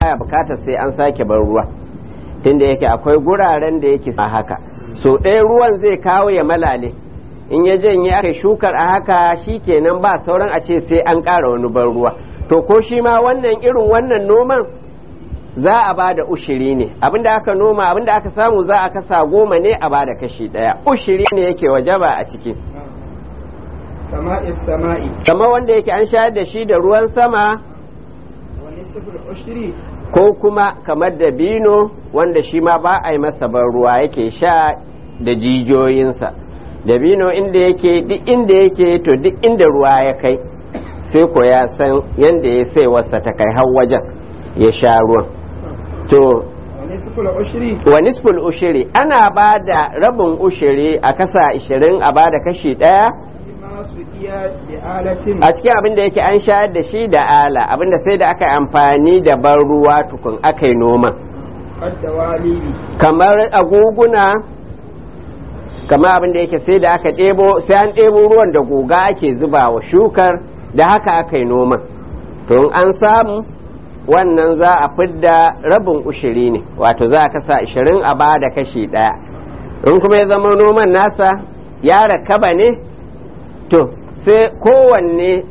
baya bukatar sai an sake bar ruwa tunda yake akwai guraren da yake a haka so ɗaya ruwan zai kawo ya malale in ya janye aka shukar a haka shi kenan ba sauran a ce sai an ƙara wani ban ruwa to ko shi ma wannan irin wannan noman za a ba da ushiri ne abinda aka noma abinda aka samu za a kasa goma ne a ba da kashi ɗaya ushiri ne yake wajaba a ciki sama'is sama'i kama wanda yake an shayar da shi da ruwan sama wani sifir ushiri ko kuma kamar da bino wanda shi ma ba a yi masa ban ruwa yake sha da jijiyoyinsa da bino inda yake duk inda yake to duk inda ruwa ya kai sai ko ya san yadda ya sai wasa ta kai har wajen ya sha ruwan to wani sifir ushiri wa nisful ushiri ana ba da rabin ushiri a kasa ishirin a ba da kashi ɗaya masu iya da alatin a cikin abin da yake an shayar da shi da ala abin da sai da aka yi amfani da ban ruwa tukun aka yi noma kadda walili kamar aguguna kamar abin da yake sai da aka ɗebo sai an ɗebo ruwan da guga ake zuba wa shukar da haka aka yi noma to in an samu wannan za a fidda rabin ushiri ne wato za a kasa ishirin a ba da kashi ɗaya in kuma ya zama noman nasa ya rakaba ne to sai kowanne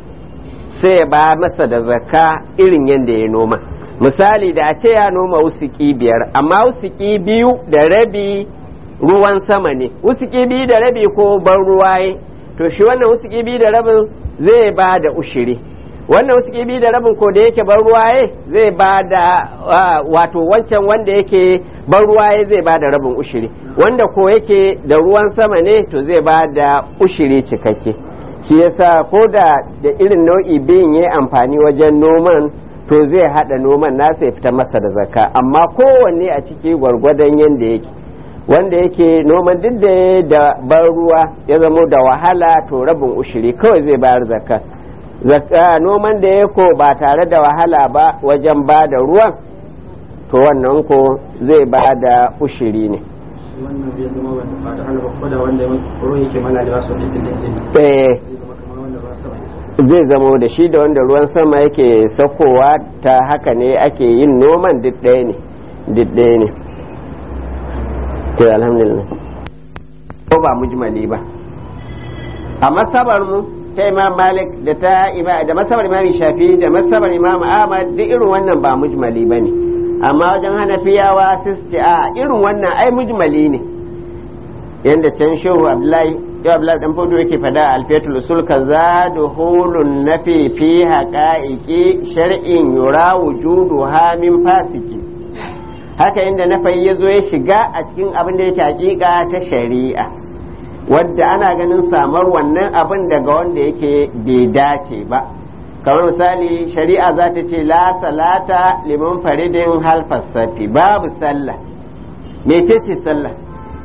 sai ya ba masa da zakka irin yadda ya noma misali da a ce ya noma wusuki biyar amma wusuki biyu da rabi ruwan sama ne wusuki biyu da rabi ko ban ruwaye to shi wannan wusuki biyu da rabin zai ba da ushiri wannan wusuki biyu da rabin ko da yake ban ruwaye zai ba da wato wancan wanda yake ban ruwaye zai ba da rabin ushiri wanda ko yake da ruwan sama ne to zai ba da ushiri cikakke shi yasa ko da da irin nau'i biyun ya amfani wajen noman to zai hada noman nasa ya fita masa da zakka amma kowanne a ciki gwargwadon yadda yake wanda yake noman duk da ya da ban ruwa ya zamo da wahala to rabin ushiri kawai zai bayar zakka zakka noman da ya ko ba tare da wahala ba wajen ba da ruwan to wannan ko zai ba da ushiri ne wannan bai zama wata fata hana ba da wanda ruwan yake mana da wasu ɗin ɗin eh zai zamo da shi da wanda ruwan sama yake saukowa ta haka ne ake yin noman duk ɗaya ne duk ɗaya ne to alhamdulillah ko ba mujmali ba a masabar mu ta imam malik da ta ima da masabar imam shafi da masabar imam ahmad duk irin wannan ba mujmali ba ne amma wajen hanafiyawa sai su ce a irin wannan ai mujmali ne yanda can shehu abdullahi yau abdullahi dan fodo yake fada a alfiyatul usul ka za duhulun nafi fi haqa'iqi shar'in yura wujudu ha min fasiki haka inda nafayi ya zo ya shiga a cikin abin da yake hakika ta shari'a wadda ana ganin samar wannan abin daga wanda yake bai dace ba kamar misali shari'a za ta ce la salata liman faridin halfassafi babu sallah mecece sallah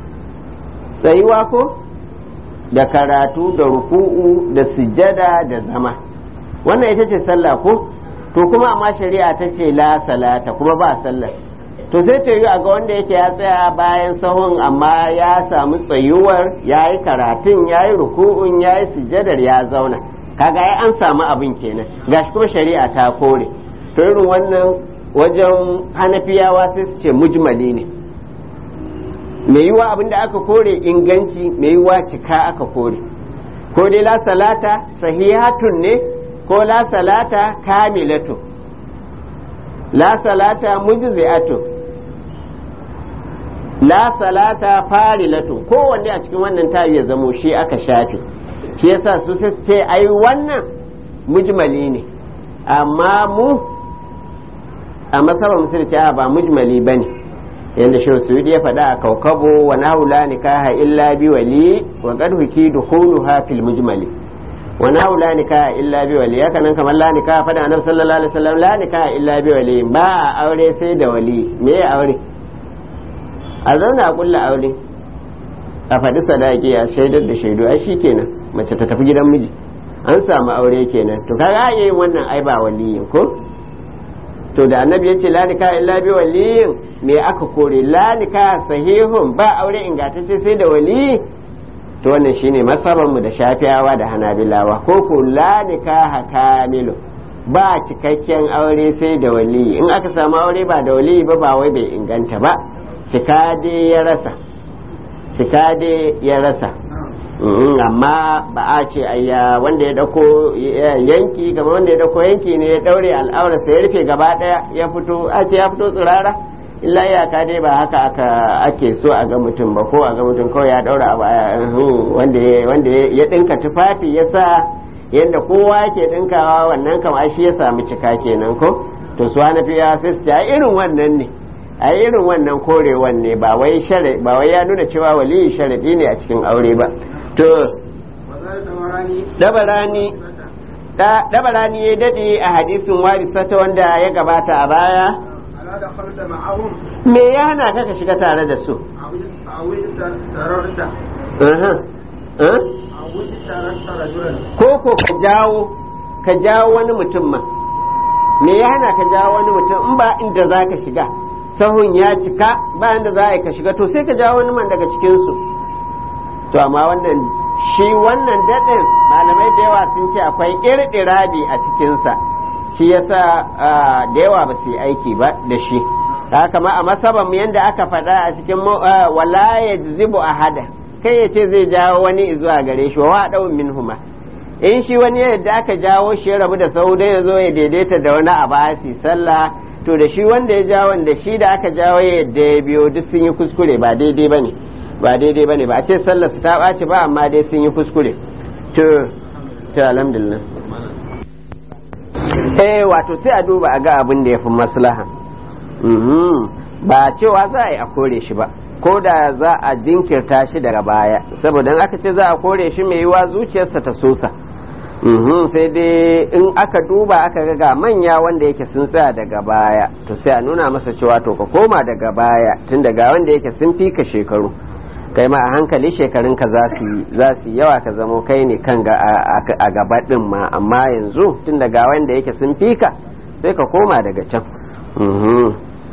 tsayuwa ko da karatu da ruku'u da sujada da zama wannan ita ce sallah ko to kuma amma shari'a ta ce la salata kuma ba sallah to sai ta yi a ga wanda yake ya tsaya bayan sahun amma ya samu tsayuwar ya yi karatun ya yi ruku'un ya yi sujadar ya zauna kaga ya an samu abin kenan gashi kuma shari'a ta kore to irin wannan wajen hanafiyawa sai su ce mujmali ne mai yiwa abin da aka kore inganci mai yiwa cika aka kore ko dai la salata sahihatun ne ko la salata kamilatu la salata mujzi'atu la salata farilatu kowanne a cikin wannan tayi ya zamo shi aka shafe shi yasa su ce ai wannan mujmali ne amma mu a masabar musulci ba mujmali bane yadda shi suyudi ya faɗa a kaukabo wa nahula nikaha illa bi wali wa qad huki dukhuluha fil mujmali wa nahula nikaha illa bi wali haka nan kamar la nikaha faɗa annabi sallallahu alaihi wasallam la nikaha illa bi wali ba aure sai da wali me ya aure a zauna a kulla aure a faɗi sadaki a shaidar da shaidu ai shikenan mace ta tafi gidan miji an samu aure kenan to kaga yin wannan ai ba waliyin ko to da annabi ya ce lanika illa bi waliyin me aka kore lanika sahihun ba aure ingantacce sai da wali to wannan shine masabar mu da shafiyawa da hanabilawa ko ko lanika hakamilu ba cikakken aure sai da wali in aka samu aure ba da wali ba ba wai bai inganta ba cika dai ya rasa cika dai ya rasa Mm, amma ba a ce ayya wanda ya dauko ya- yanki gaba wanda ya dauko yanki ne ya daure al'aura sai ya rufe gaba daya ya fito a ce ya fito tsirara illa iyaka dai ba haka aka ake so a ga mutum ba ko a ga mutum kawai ya daura abu a- hmm, wanda ya- wanda ya ya dinka tufafi ya sa yadda kowa yake dinkawa wannan kam ai shi ya samu cika kenan ko to su hanafiya sai su ce a irin wannan ne a irin wannan korewan ne ba wai shara ba wai ya nuna cewa waliyi sharadi ne a cikin aure ba to وزاد دوراني dabarani da dabarani ya dade a hadisin warisata wanda ya gabata a baya ألا دخلت معهم me ya hana ka ka shiga tare da su أو تررت Aha. Eh? أو تررت رجلا ko ko ka jawo ka jawo wani mutum ma me ya hana ka jawo wani mutum in ba inda za ka shiga sahun ya cika ba inda za a yi ka shiga to sai ka jawo wani man daga cikinsu to amma wannan shi wannan daɗin malamai da yawa sun ce akwai ƙirƙirabi a cikinsa shi yasa ah, da yawa ba su yi aiki ba da shi haka ma a masaban yadda aka faɗa a cikin mu- ah, wala ya zibu a hada kai ya ce zai jawo wani zuwa gare shi wa ɗau min huma in shi wani yadda aka jawo shi ya rabu da sau dai ya zo ya daidaita da wani abu a su sallah to da shi wanda ya jawo da shi da aka jawo ya yadda ya biyo duk sun yi kuskure ba daidai ba ne ba daidai ba ne ba a ce sallar su ta ɓaci ba amma dai sun yi kuskure to to alhamdulillah eh wato sai a duba a ga abin da ya fi maslaha Mhm. ba cewa za a yi a kore shi ba ko da za a jinkirta shi daga baya saboda in aka ce za a kore shi mai yiwa zuciyarsa ta sosa Mhm, sai dai in aka duba aka ga ga manya wanda yake sun tsaya daga baya to sai a nuna masa cewa to ka koma daga baya tun daga wanda yake sun fi ka shekaru kai ma a hankali shekarunka za su yi za su yi yawa ka zamo kai ne kan ga a- a a gaba din ma amma yanzu tun daga wanda yake sun fi ka sai ka koma daga can Mhm.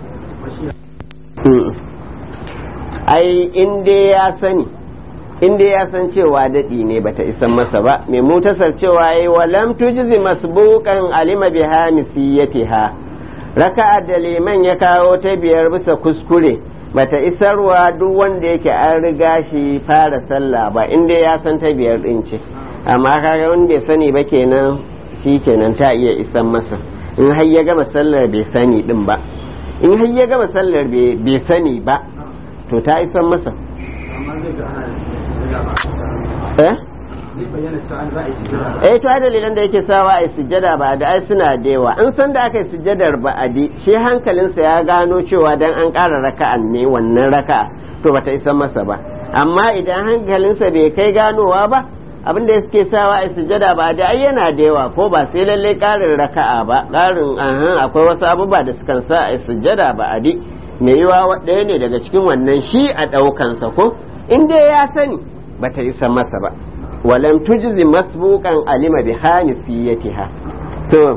Mm. ai in dai ya sani in dai ya san cewa daɗi ne bata isan masa ba mai mutasar cewa yi walam tujzi masbuqan alima biha misiyatiha raka'a da liman ya kawo ta biyar bisa kuskure bata isarwa duk wanda yake an riga shi fara sallah ba in dai ya san ta biyar din ce amma kaga wanda bai sani ba kenan shi kenan ta iya isan masa in har ya gama sallar bai sani din ba in har ya gama sallar bai bai sani ba to ta isan masa amma zai ga ana eh zai bayyana cewa an za a yi sujjada eh to ai dalilan da yake sawa a sujjada ba da ai suna da yawa an san da aka yi sujjadar ba a bi shi hankalinsa ya gano cewa dan an ƙara raka'an ne wannan raka'a to bata isa masa ba amma idan hankalinsa bai kai ganowa ba abin da suke sawa a sujjada ba da ai yana da yawa ko ba sai lalle ƙarin raka'a ba ƙarin ahan akwai wasu abubuwa da sukan sa a sujjada ba a di mai yiwa ɗaya ne daga cikin wannan shi a ɗaukansa ko in dai ya sani bata isa masa ba ولم تجز مسبوقا علم بحانسيتها to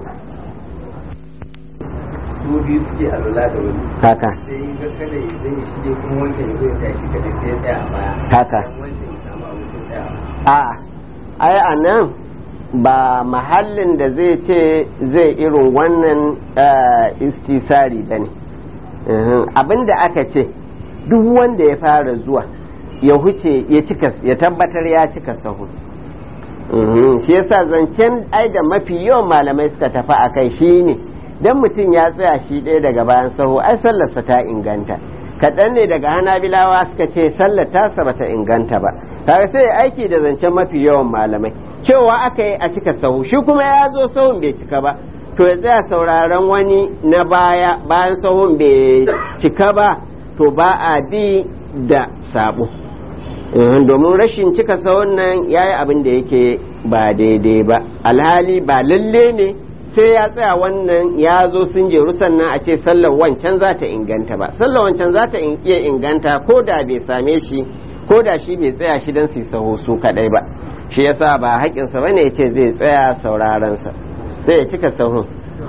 su biyu suke alwala da wani haka sai ga kada ya zai shige kuma wancan ya zo ya tashi kada sai ya tsaya a baya haka wancan ya samu abin sai tsaya a ai a nan ba mahallin da zai ce zai irin wannan eh, istisari ba ne abin da aka ce duk wanda ya fara zuwa ya huce ya cika ya tabbatar ya cika sahu Mhm, shi yasa zancen ai da mafi yawan malamai suka tafi a kai shi ne dan mutum ya tsaya shi ɗaya daga bayan sahu ai sallarsa ta inganta kaɗan ne daga hanabilawa suka ce sallar tasa bata inganta ba tare sai ya aiki da zancen mafi yawan malamai cewa aka yi a cika sahu shi kuma ya zo sahun bai cika ba to ya tsaya sauraron wani na baya bayan sahun bai cika ba to ba a bi da sabo Eh, domin rashin cika sahun nan ya yi abin da yake ba daidai ba alhali ba lalle ne sai ya tsaya wannan ya zo sun jeru sannan a ce sallar wancan za ta inganta ba sallar wancan za ta in- iya inganta ko da bai same shi ko da shi bai tsaya shi don su yi saho su kadai ba shi yasa ba haƙinsa bane ya ce zai tsaya saurarensa sai ya cika sahun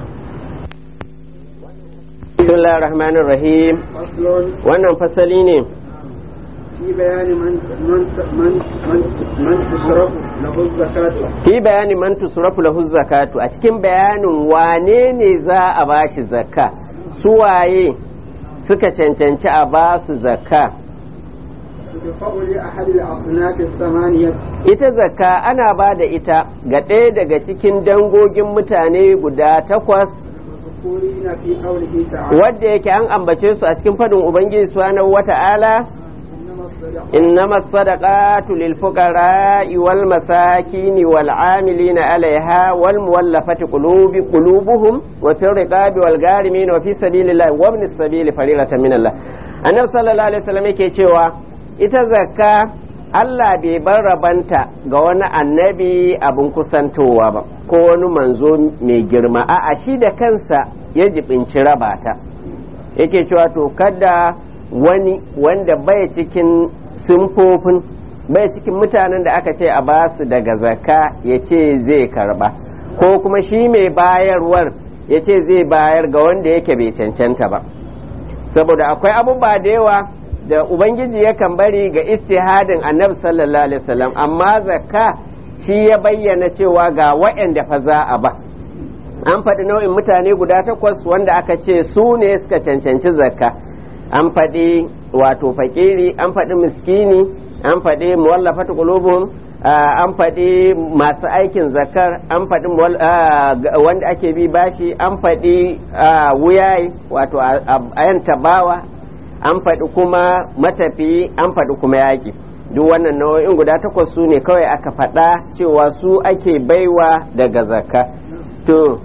bismillahir rahmanir rahim faslon wannan fasali ne في بيان من من من من تصرف له الزكاة fi bayani man tusrafu lahu zakatu a cikin bayanin wane ne za a bashi zakka su waye suka cancanci a ba su zakka تدفع لأحد الأصناف الثمانية ita zakka ana ba da ita ga ɗaya daga cikin dangogin mutane guda takwas المذكورين في قوله تعالى wadda yake an ambace su a cikin fadin ubangiji subhanahu wata'ala إنما الصدقات إنما الصدقات للفقراء والمساكين والعاملين عليها والمولفة قلوب قلوبهم وفي الرقاب والغارمين وفي سبيل الله وابن السبيل فريضة من الله النبي صلى الله عليه وسلم yake cewa ita zakka Allah bai bar rabanta ga wani annabi abin kusantowa ba ko wani manzo mai girma a'a shi da kansa ya jibinci rabata yake cewa to kada wani wanda bai cikin simfofin bai cikin mutanen da aka ce a ba su daga zakka ya ce zai karba ko kuma shi mai bayarwar ya ce zai bayar ga wanda yake bai cancanta ba saboda akwai abubuwa da yawa da ubangiji yakan bari ga istihadin annabi sallallahu alaihi wasallam amma zakka shi ya bayyana cewa ga waɗanda fa za a ba an faɗi nau'in mutane guda takwas wanda aka ce su ne suka cancanci zakka an faɗi wato fakiri an faɗi miskini an faɗi muwallafatu qulubuhum an faɗi masu aikin zakar an faɗi wanda ake bi bashi an faɗi wuyayi wato ayan tabawa an faɗi kuma matafi an faɗi kuma yaƙi duk wannan nau'in guda takwas su ne kawai aka faɗa cewa su ake baiwa daga zakka to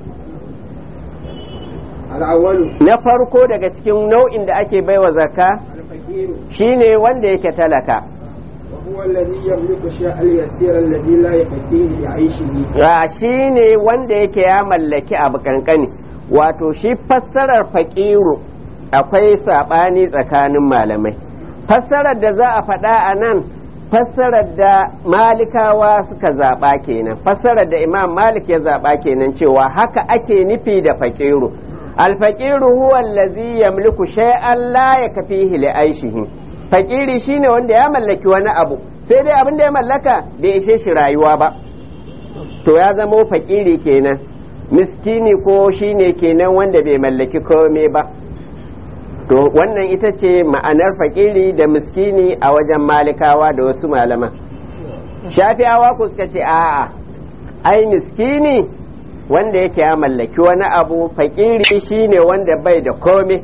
الأول na farko daga cikin nau'in da ake baiwa zakka الفقير shine wanda yake talaka وهو الذي يملك الشيء اليسير الذي لا يكفيه لعيشه a shine wanda yake ya mallaki abu kankani wato shi fassarar faƙiru akwai saɓani tsakanin malamai fassarar da za a faɗa a nan fassarar da malikawa suka zaɓa kenan fassarar da imam malik ya zaɓa kenan cewa haka ake nufi da faƙiru alfaƙiru huwa allazi yamliku shay'an la yakfihi li aishihi faƙiri shine wanda ya mallaki wani abu sai dai abin da ya mallaka bai ishe shi rayuwa ba to ya zama faƙiri kenan miskini ko shine kenan wanda bai mallaki komai ba to wannan ita ce ma'anar faƙiri da miskini a wajen malikawa da wasu malaman shafi'awa ku suka ce a'a ai miskini wanda yake ya mallaki wani abu faƙiri shine wanda bai da komai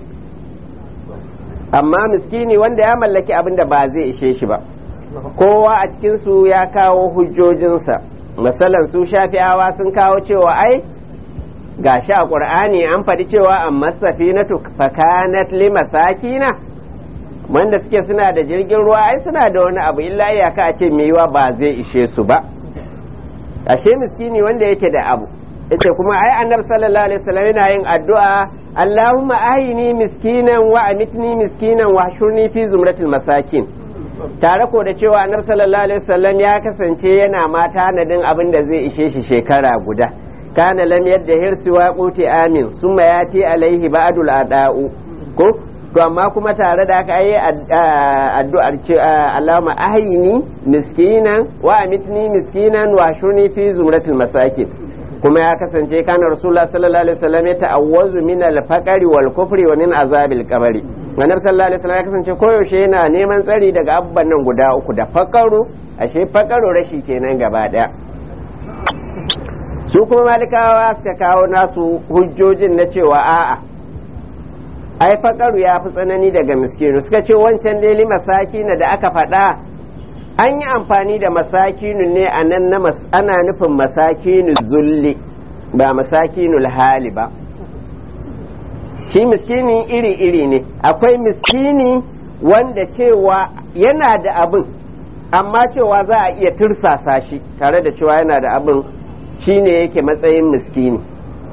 amma miskini wanda ya mallaki abin da ba zai ishe shi ba kowa a cikinsu ya kawo hujjojinsa misalan su shafi'awa sun kawo cewa ai ga shi a ƙur'ani an faɗi cewa amma safinatu fakanat li masakina wanda suke suna da jirgin ruwa ai suna da wani abu illa iyaka a ce yiwa ba zai ishe su ba ashe miskini wanda yake da abu yace kuma ai annabi sallallahu alaihi wasallam yana yin addu'a Allahumma ahini miskinan wa amitni miskinan wa shurni fi zumratil masakin tare ko da cewa annabi sallallahu alaihi wasallam ya kasance yana ma tanadin abin da zai ishe shi shekara guda kana lam yadda hirsi wa quti amin summa yati alaihi ba'dul ada'u ko to amma kuma tare da aka yi addu'ar ce Allahumma ahini miskinan wa amitni miskinan wa shurni fi zumratil masakin kuma ya kasance kana rasulullah sallallahu alaihi wasallam ya ta'awwazu min al-faqri wal kufri wa min azabil qabri annabi sallallahu alaihi wasallam ya kasance koyaushe yana neman tsari daga abban nan guda uku da faqaru ashe faqaru rashi kenan gaba daya su kuma malikawa suka kawo nasu hujjojin na cewa a'a ai faqaru ya fi tsanani daga miskinu suka ce wancan dai masakina da aka faɗa an yi amfani da masakinu ne a nan na ana nufin masakinu zulli ba masakinul hali ba shi miskini iri-iri ne akwai miskini wanda cewa yana da abin amma cewa za a iya tursasa shi tare da cewa yana da abin shine yake matsayin miskini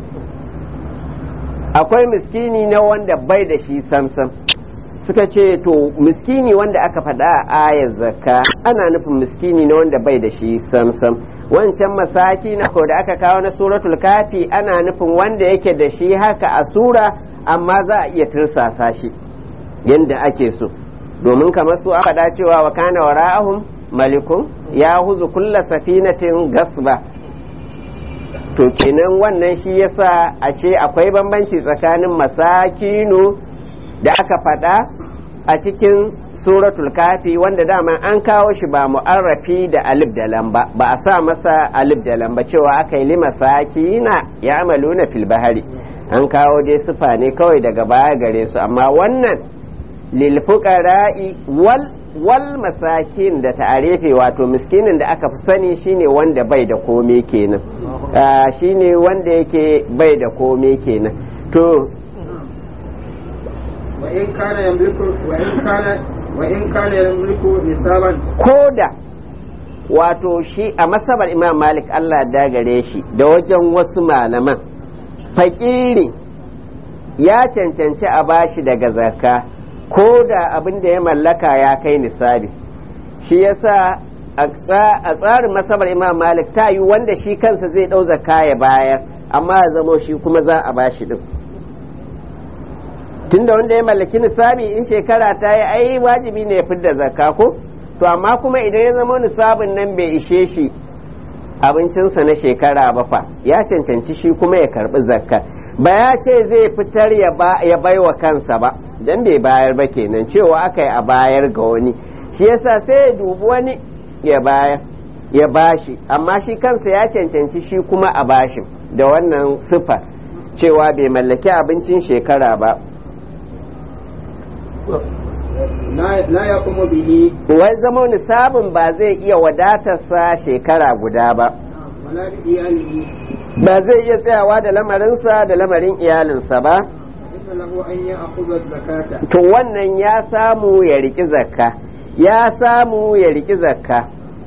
akwai miskini na wanda bai da shi samsam suka ce to miskini wanda aka faɗa a ayar zakka ana nufin miskini na wanda bai da shi samsam wancan masaki na ko da aka kawo na suratul kafi ana nufin wanda yake da shi haka a sura amma za a iya tursasa shi yadda ake so domin kamar su aka cewa wa kana wara'ahum malikun ya huzu kulla safinatin gasba to kenan wannan shi yasa ashe akwai bambanci tsakanin masakinu da aka faɗa a cikin suratul kafi wanda dama an kawo shi ba mu'arrafi da alif da lamba ba a sa masa alif da lamba cewa aka yi lima sakina ya amaluna fil bahari an kawo dai sufa ne kawai daga baya gare su amma wannan lil fuqara'i wal wal masakin da ta'arifi wato miskinin da aka fi sani shine wanda bai da kome kenan shine wanda yake bai da kome kenan to وإن كان يملك وإن كان وإن كان يملك نصابا koda wato shi a masabar imam malik allah da gare shi da wajen wasu malaman fakiri ya cancanci a bashi daga zakka ko da abin da ya mallaka ya kai nisabi shi yasa a tsarin masabar imam malik ta yi wanda shi kansa zai ɗau zakka ya bayar amma ya zamo shi kuma za a bashi din tunda wanda ya mallaki nisabi in shekara ta yi ai wajibi ne ya fidda zakka ko to amma kuma idan ya zama nisabin nan bai ishe shi abincinsa na shekara ba fa ya cancanci shi kuma ya karbi zakka ba ya ce zai fitar ya bai wa kansa ba dan bai bayar ba kenan cewa aka yi a bayar ga wani shi yasa sai ya dubi wani ya bayar ya bashi amma shi kansa ya cancanci shi kuma a bashi da wannan sifa cewa bai mallaki abincin shekara ba la ya kuma bihi wai zama nisabin ba zai iya wadatarsa shekara guda ba wala bi iyalihi ba zai iya tsayawa da lamarinsa da lamarin iyalinsa ba inna lahu an ya'khudha zakata to wannan ya samu ya riki zakka ya samu ya riki zakka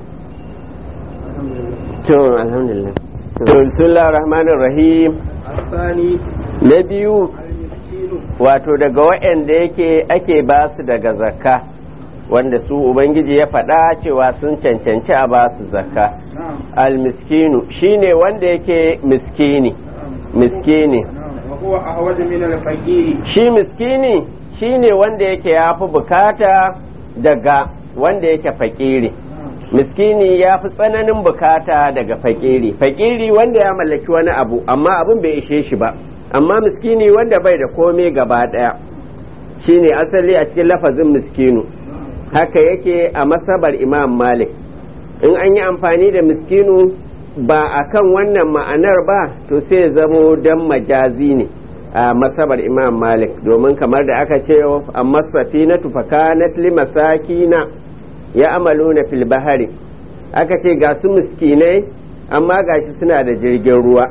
to alhamdulillah to bismillahir rahmanir rahim الثاني na biyu المسكين wato daga waɗanda yake ake ba su daga zakka wanda su ubangiji ya faɗa cewa sun cancanci a ba su zakka نعم almiskinu shine wanda yake miskini miskini نعم وهو أحوج من الفقير shi miskini shine wanda yake ya fi bukata daga wanda yake fakiri miskini ya fi tsananin bukata daga fakiri fakiri wanda ya mallaki wani abu amma abin bai ishe shi ba amma miskini wanda bai da komai gaba daya shine asali a cikin lafazin miskinu haka yake a masabar imam malik in an yi amfani da miskinu ba a kan wannan ma'anar ba to sai ya zamo dan majazi ne a masabar imam malik domin kamar da aka ce amma safinatu fakanat limasakina ya amaluna fil bahari aka ce ga su miskinai amma gashi suna da jirgin ruwa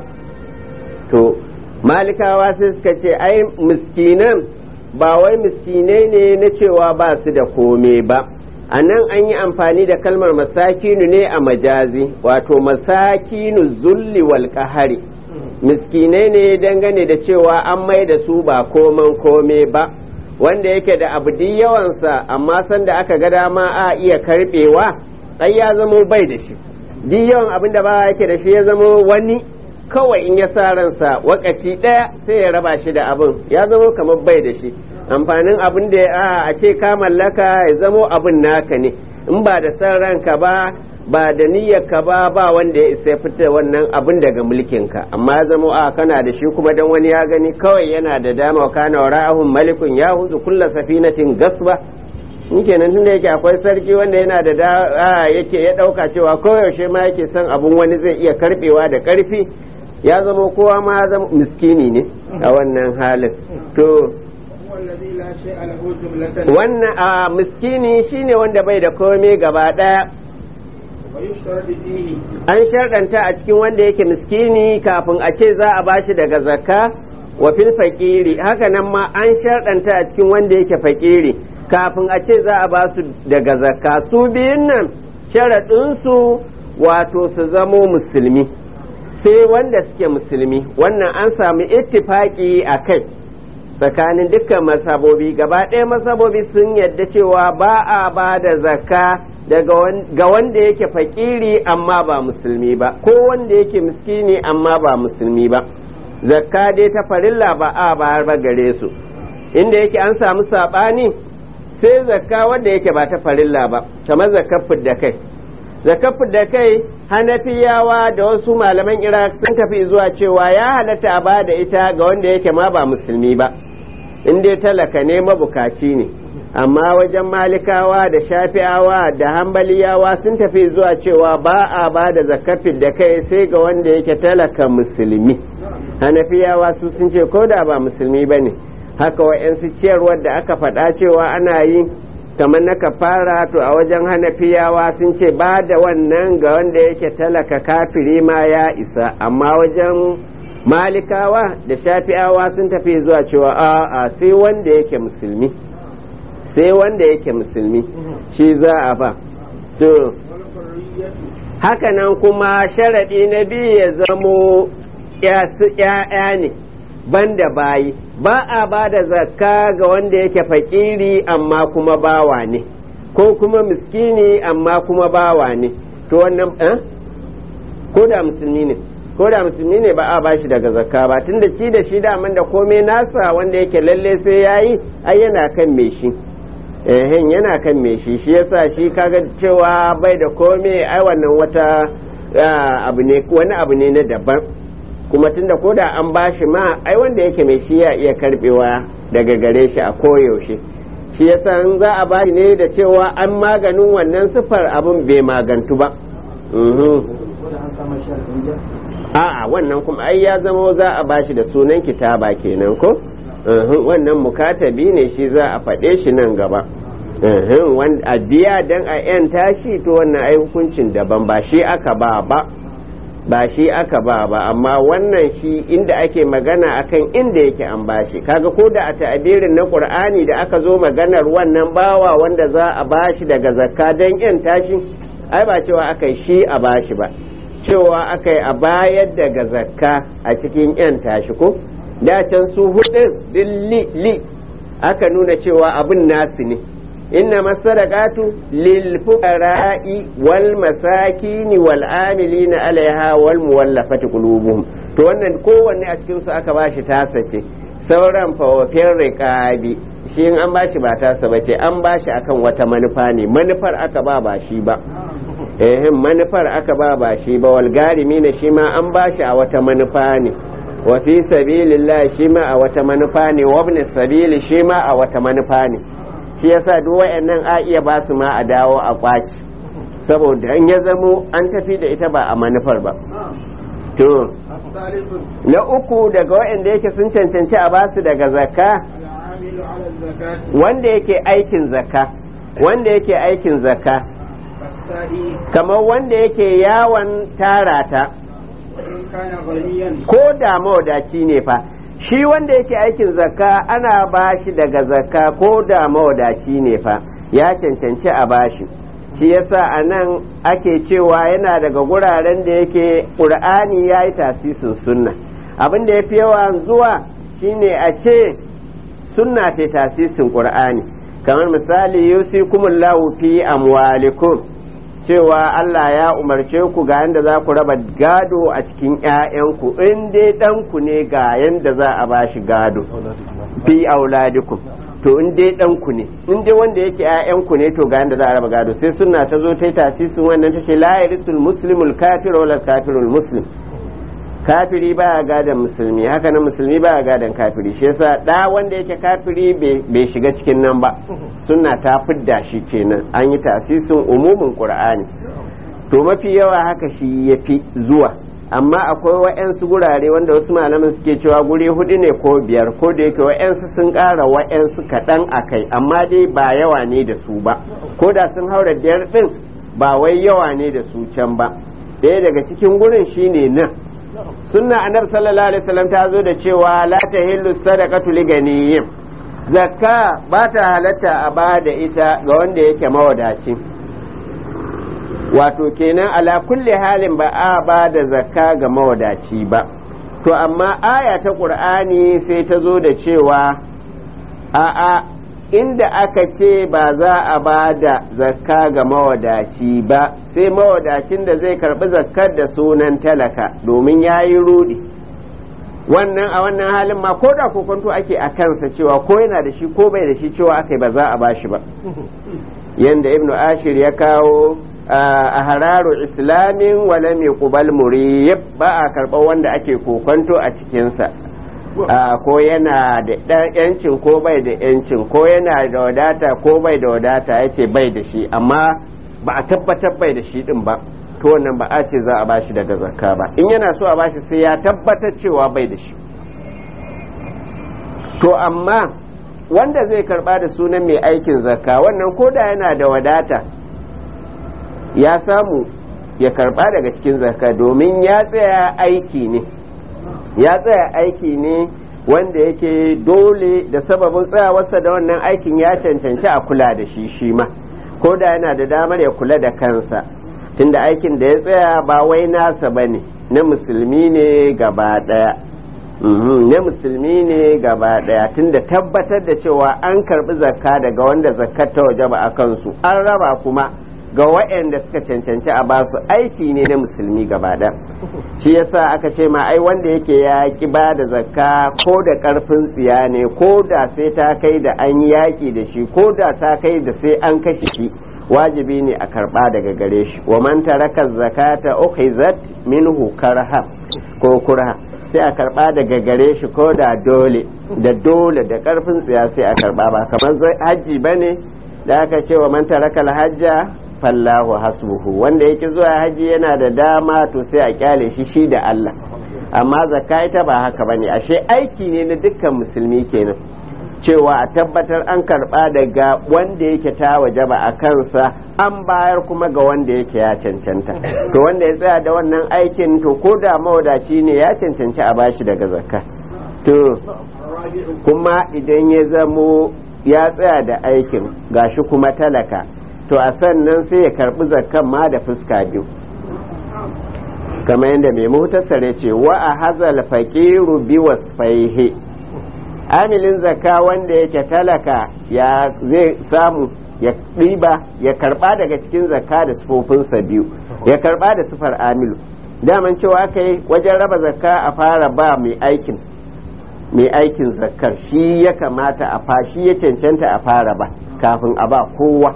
to malikawa sai suka ce ai miskinan ba wai miskinai ne na cewa ba su da kome ba a nan an yi amfani da kalmar masakinu ne a majazi wato masakinu zulli wal qahari miskinai ne dangane da cewa an mai da su ba koman kome ba wanda yake da abu duk yawansa amma sanda aka ga dama a iya karbewa sai ya zamo bai da shi duk yawan abin da ba yake da shi ya zamo wani kawai in ya sa ransa wakaci ɗaya sai ya raba shi da abin ya zamo kamar bai da shi amfanin abin da a a ce ka mallaka ya zamo abin naka ne in ba da san ranka ba ba da niyyarka ba ba wanda ya isa ya fita wannan abin daga mulkinka amma ya zamo a kana da shi kuma dan wani ya gani kawai yana da dama wa kana wara'ahum malikun ya huzu kulla safinatin gasba in kenan tunda yake akwai sarki wanda yana da da a, yake ya dauka cewa koyaushe ma yake son abun wani zai iya karbewa da karfi ya zama kowa ma ya zama miskini ne a wannan halin to هو الذي لا شيء له جملة wannan a miskini shine wanda bai da komai gaba daya ويشترط فيه an sharɗanta a cikin wanda yake miskini kafin a ce za a bashi daga zakka wa fil faƙiri haka nan ma an sharɗanta a cikin wanda yake faƙiri kafin a ce za a ba su daga zakka su biyun nan sharaɗinsu wato su zamo musulmi sai wanda suke musulmi wannan an samu ittifaƙi a kai tsakanin dukkan masabobi gaba ɗaya masabobi sun yadda cewa ba a ba da zakka daga wan- ga wanda yake fakiri amma ba musulmi ba ko wanda yake miskini amma ba musulmi ba zakka dai ta farilla ba a bayar ba gare su inda yake an samu saɓani sai zakka wanda yake ba ta farilla ba kamar zakkar fidda kai zakafin da kai hanafiyawa da wasu malaman iraq sun tafi zuwa cewa ya halatta a ba da ita ga wanda yake ma ba musulmi ba in dai talaka ne mabukaci ne amma wajen malikawa da shafi'awa da hambaliyawa sun tafi zuwa cewa ba a ba da zakafin da kai sai ga wanda yake talaka musulmi hanafiyawa su sun ce ko da ba musulmi ba ne haka wa'yansu ciyarwar da aka faɗa cewa ana yi kamar na kafara to a wajen hanafiyawa sun ce ba da wannan ga wanda yake talaka kafiri ma ya isa amma wajen malikawa da shafi'awa sun tafi zuwa cewa a'a sai wanda yake musulmi sai wanda yake musulmi shi za a ba to hakanan kuma sharaɗi na biyu ya zamo ‘ya'ya ne banda bayi ba a ba da zakka ga wanda yake fakiri amma kuma bawa ne ko kuma miskini amma kuma bawa ne to wannan eh? ko da musulmi ne ko da musulmi ne ba a ba shi daga zakka ba tunda ci da shi daman da komai nasa wanda yake lalle sai yayi ai yana kan me shi ehen yana kan me shi shi yasa shi kaga cewa bai da komai ai wannan wata abu ne wani abu ne na daban kuma tunda ko da an bashi ma ai wanda yake mai shi ya iya karbewa daga gare shi a koyaushe shi yasa in za a bashi ne da cewa an maganin wannan sifar abin bai magantu ba a'a wannan kuma ai ya zama za a bashi da sunan kitaba kenan ko wannan mukatabi ne shi za a faɗe shi nan gaba a biya dan a 'yan tashi to wannan ai hukuncin daban ba shi aka ba ba ba shi aka ba ba amma wannan shi inda ake magana akan inda yake an bashi kaga ko da a ta'abirin na qur'ani da aka zo maganar wannan bawa wanda za a bashi daga zakka dan yan tashi ai ba cewa aka shi a bashi ba cewa aka yi a bayar daga zakka a cikin yan tashi ko da can su hudun li li aka nuna cewa abin nasu ne إنما الصدقات للفقراء والمساكين والعاملين عليها والمولفة قلوبهم to wannan kowanne a cikin su aka bashi tasa ce sauran fawafin riƙabi shi in an bashi ba tasa ba ce an bashi akan wata manufa ne manufar aka ba ba shi ba eh manufar aka ba ba shi ba wal garimi ne shi ma an bashi a wata manufa ne wa fi sabilillah shi ma a wata manufa ne wa ibn sabili shi ma a wata manufa ne shi yasa duk wayannan a iya ba su ma a dawo a kwaci saboda an ya zamo an tafi da ita ba a manufar ba to na uku daga wayanda yake sun cancanci a ba su daga zakka wanda yake aikin zakka wanda yake aikin zakka kamar wanda yake yawon tarata ko da mawadaci ne fa shi wanda yake aikin zakka ana bashi daga zakka ko da mawadaci ne fa ya cancanci a bashi shi yasa a nan ake cewa yana daga guraren da yake ƙur'ani ya yi tasisin sunna abin da ya fi yawa zuwa shine a ce sunna ce tasisin ƙur'ani kamar misali yusikumullahu fi amwalikum cewa Allah ya umarce ku ga yadda za ku raba gado a cikin ‘ya'yanku in dai ɗanku ne ga yadda za a bashi gado fi auladikum to in dai ɗanku ne in dai wanda yake ‘ya'yanku ne to ga yadda za a raba gado sai suna ta zo ta yi tasisin wannan ta ce la yarisul muslimul kafir wala kafirul muslim kafiri baya gadon musulmi haka nan musulmi baya gadon kafiri shi yasa da wanda yake kafiri bai shiga cikin nan ba sunna ta fidda shi kenan an yi tasisin umumin qur'ani to mafi yawa haka shi yafi zuwa amma akwai wa'yansu gurare wanda wasu malaman suke cewa guri hudu ne ko biyar ko da yake wa'yansu sun ƙara wa'yansu kaɗan a kai amma dai ba yawa ne da su ba ko da sun haura biyar ɗin ba wai yawa ne da su can ba ɗaya daga cikin gurin shine nan sunna annabi sallallahu alaihi wasallam ta zo da cewa la tahillu sadaqatu li ganiyyin zakka ba ta halatta a ba da ita ga wanda yake mawadaci wato kenan ala kulli halin ba a ba da zakka ga mawadaci ba to amma aya ta qur'ani sai ta zo da cewa a a inda aka ce ba za a ba da zakka ga mawadaci ba sai mawadacin da zai karbi zakkar da sunan talaka domin ya yi rudi wannan a wannan halin ma ko da kokonto ake a kansa cewa ko yana da shi ko bai da shi cewa aka ba za a ba shi ba yanda ibnu ashir ya kawo a hararu islamin wala mai kubal muriyib ba a karɓar wanda ake kokonto a cikinsa ko yana da yancin ko bai da yancin ko yana da wadata ko bai da wadata ya ce bai da shi amma ba a tabbatar bai da shi din ba to wannan ba a ce za a bashi daga zakka ba in yana so a bashi sai ya tabbatar cewa bai da shi to amma wanda zai karba da sunan mai aikin zakka wannan koda yana da wadata ya samu ya karba daga cikin zakka domin ya tsaya aiki ne ya tsaya aiki ne wanda yake dole da sababin tsayawarsa da wannan aikin ya cancanci a kula da shi shi ma ko da yana da damar ya kula da kansa tunda aikin da ya tsaya ba wai nasa ba ne na musulmi ne gaba daya na musulmi ne gaba daya tunda tabbatar da cewa an karbi zakka daga wanda zakkar ta waje ba a kansu an raba kuma ga waɗanda suka cancanci a basu aiki ne na musulmi gaba ɗaya shi yasa aka ce ma ai wanda yake ya ki ba da zakka ko da ƙarfin tsiya ne ko da sai ta kai da an yi yaƙi da shi ko da ta kai da sai an kashe shi wajibi ne a karɓa daga gare shi wa man taraka zakata ukhizat minhu karha ko kurha sai a karɓa daga gare shi ko da dole da dole da ƙarfin tsiya sai a karɓa ba kamar hajji bane da aka ce wa man taraka hajja fallahu hasbuhu wanda yake zuwa haji yana da dama to sai a kyale shi shi da Allah amma zakka ita ba haka bane ashe aiki ne na dukkan musulmi kenan cewa a tabbatar an karba daga wanda yake ta wajaba a kansa an bayar kuma ga wanda yake ya cancanta to wanda ya tsaya da wannan aikin to ko da mawadaci ne ya cancanci a bashi daga zakka to kuma idan ya zamo ya tsaya da aikin gashi kuma talaka to a sannan sai ya karbi zakkan ma da fuska biyu kamar yadda mai muhtasare ce wa a hazal faqiru bi wasfaihi amilin zakka wanda yake talaka ya zai samu ya ɗiba ya karba daga cikin zakka da sufofinsa biyu ya karba da sufar amilu daman cewa kai wajen raba zakka a fara ba mai aikin mai aikin zakkar shi ya kamata a fa shi ya cancanta a fara ba kafin a ba kowa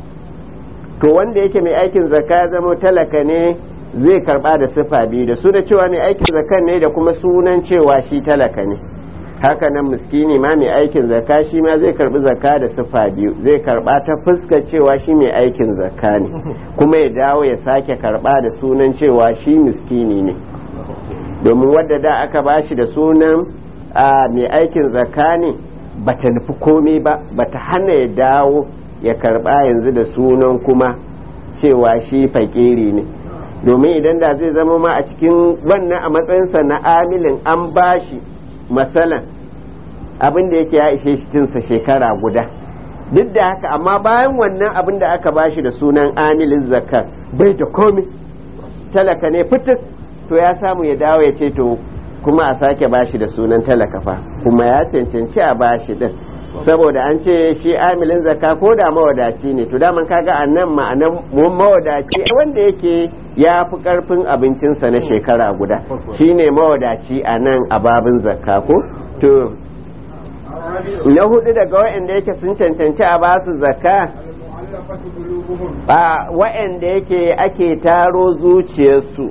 to wanda yake mai aikin zakka ya zama talaka ne zai karba da sifa biyu da su da cewa mai aikin zakka ne da kuma sunan cewa shi talaka ne haka nan miskini ma mai aikin zakka shi ma zai karbi zakka da sifa biyu zai karba ta fuska cewa shi mai aikin zakka ne kuma ya dawo ya sake karba da sunan cewa shi miskini ne domin wadda da aka bashi da sunan mai aikin zakka ne bata nufi komai ba bata hana ya dawo ya karba yanzu da sunan kuma cewa shi fakiri ne domin idan da zai zama ma a cikin wannan a matsayinsa na amilin an bashi matsalan abin da yake ya ishe shi cinsa shekara guda duk da haka amma bayan wannan abin da aka bashi da sunan amilin zakar bai da komi talaka ne fitis to ya samu ya dawo ya ce to kuma a sake bashi da sunan talaka fa kuma ya cancanci a bashi din saboda an ce shi amilin zakka ko da mawadaci ne to daman kaga a nan ma'anan mawadaci wanda yake ya fi karfin abincinsa na shekara guda shine mawadaci a nan a babin zakka ko to na hudu daga waɗanda yake sun cancanci a basu zakka ba waɗanda yake ake taro zuciyarsu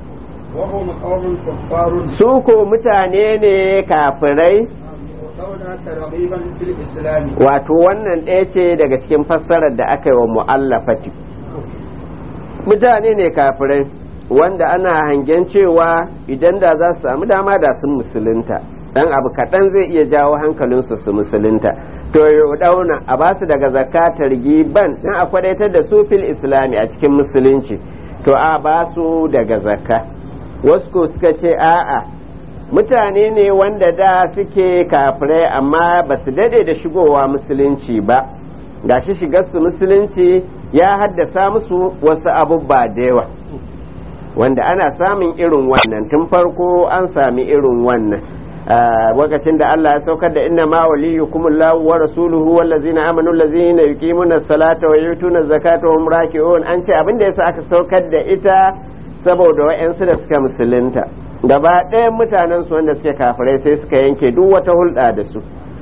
su ko mutane ne kafirai wato wannan ɗaya ce daga cikin fassarar da aka yi wa mu'allafati mutane ne kafirai wanda ana hangen cewa idan da za su samu dama da sun musulunta dan abu kaɗan zai iya jawo hankalinsu su musulunta to yau dauna a ba su daga zakatar giban dan a kwadaitar da su fil islami a cikin musulunci to a ba su daga zakka wasu suka ce a'a mutane ne wanda da suke kafirai amma ba su dade da shigowa musulunci ba gashi shigar su musulunci ya haddasa musu wasu abubba da yawa wanda ana samun irin wannan tun farko an sami irin wannan lokacin da Allah ya saukar da inna ma waliyukum Allahu wa rasuluhu wallazina amanu allazina yuqimuna as-salata wa yutuna zakata wa hum raki'un an ce abin da yasa aka saukar da ita saboda wa'yansu da suka musulunta gaba ɗayan mutanen su wanda suke kafirai sai suka yanke duk wata hulɗa da su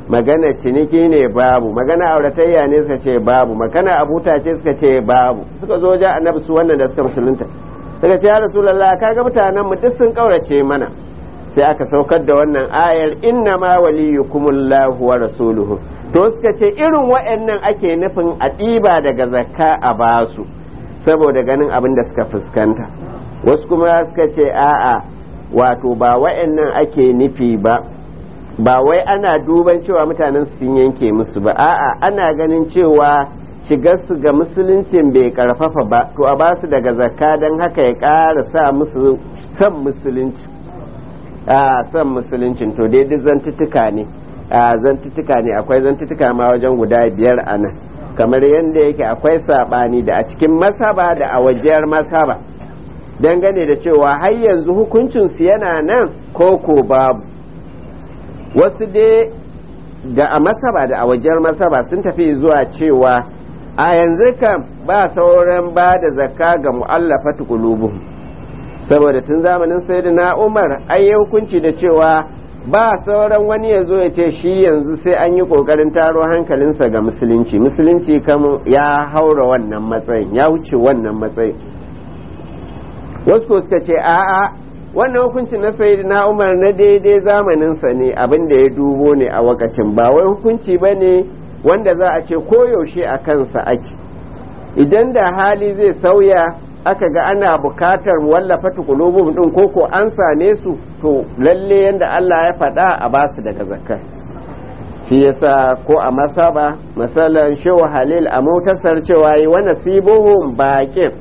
magana ciniki ne babu magana auratayya ne suka ce babu magana abuta ce suka ce babu suka zo ja annabi su wannan da suka musulunta suka ce ya rasulullah kaga mutanen mu duk sun kaurace mana sai aka saukar da wannan ayar inna ma waliyukumullahu wa rasuluhu to suka ce irin waɗannan ake nufin a ɗiba daga zakka a basu saboda ganin abin da suka fuskanta wasu kuma suka ce a'a wato ba waɗannan ake nufi ba ba wai ana duban cewa mutanen sun yanke musu ba a'a ana ganin cewa shigar su ga musuluncin bai karfafa ba to a basu daga zakka don haka ya ƙara sa musu son musulunci a son musuluncin to dai duk zantuttuka ne a zantuttuka ne akwai zantuttuka ma wajen guda biyar a nan kamar yadda yake akwai saɓani da a cikin masaba da a wajiyar masaba dangane da cewa har yanzu hukuncinsu yana nan ko ko babu wasu dai da a masaba da a wajiyar masaba sun tafi zuwa cewa a yanzu kan ba sauran ba da zakka ga mu'allafatu qulubuhum saboda tun zamanin sayyidina Umar ai ya hukunci da cewa ba sauran wani ya zo ya ce shi yanzu sai an yi kokarin taro hankalinsa ga musulunci musulunci kam ya haura wannan matsayin ya wuce wannan matsayin wasu ko suka ce a'a wannan hukunci na sayyidina Umar na daidai zamaninsa ne abin da ya dubo ne a wakacin ba wai hukunci ba ne wanda za a ce koyaushe a kansa ake idan da hali zai sauya aka ga ana bukatar wallafa tukulubum din koko an same su to lalle yadda Allah ya faɗa a basu daga zakka shi yasa ko a masaba masalan shehu halil a motasar cewa yi wani sibuhun baƙin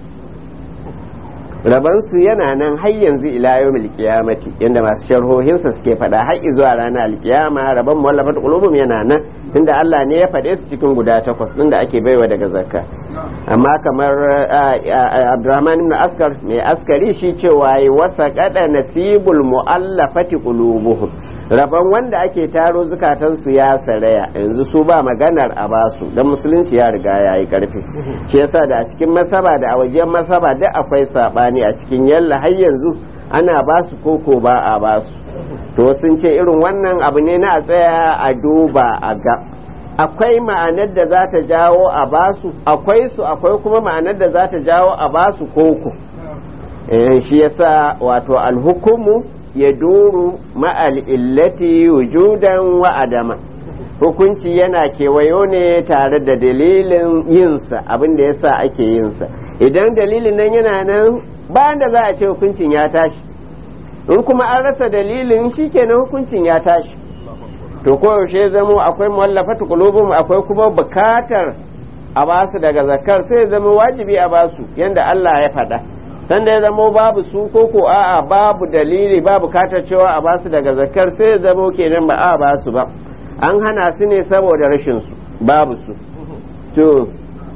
rabansu yana nan har yanzu ila yawmil qiyamati yanda masu sharhohinsa suke faɗa har zuwa ranar alkiyama rabon muwallafat qulubum yana nan tunda Allah ne ya faɗe su cikin guda takwas din da ake baiwa daga zakka amma kamar Abdurrahman ibn Askar mai askari shi cewa yi wasa kada nasibul muallafati qulubuhum rabon wanda ake taro zukatansu ya saraya yanzu su ba maganar a basu don musulunci ya riga ya yi karfi shi yasa da a cikin masaba da a wajen masaba duk akwai sabani a cikin yalla har yanzu ana basu koko ba a basu to sun ce irin wannan abu ne na a tsaya a duba a ga akwai ma'anar da za ta jawo a basu akwai su akwai kuma ma'anar da za ta jawo a basu koko shi yasa wato alhukumu ya duru ma'al illati wujudan wa adama hukunci yana kewayo ne tare da dalilin yinsa abin da yasa ake yinsa idan dalilin nan yana nan bayan da za a ce hukuncin ya tashi in kuma an rasa dalilin shi kenan hukuncin ya tashi to koyaushe zamo akwai muwallafatu qulubum akwai kuma bukatar a basu daga zakar sai zama wajibi a basu yanda Allah ya faɗa sanda ya zamo babu su ko ko a'a babu dalili ba bukatar cewa a basu daga zakar sai ya zamo kenan ba a basu ba an hana su ne saboda rashin su babu su to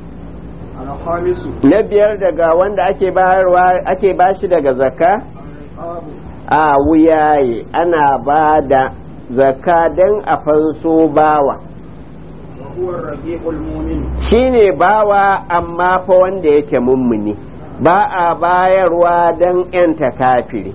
na biyar daga wanda ake bayarwa ake bashi daga zakka a wuyaye ana ba da zakka don a fanso bawa shine bawa amma fa wanda yake mummuni ba a bayarwa don ‘yanta kafiri.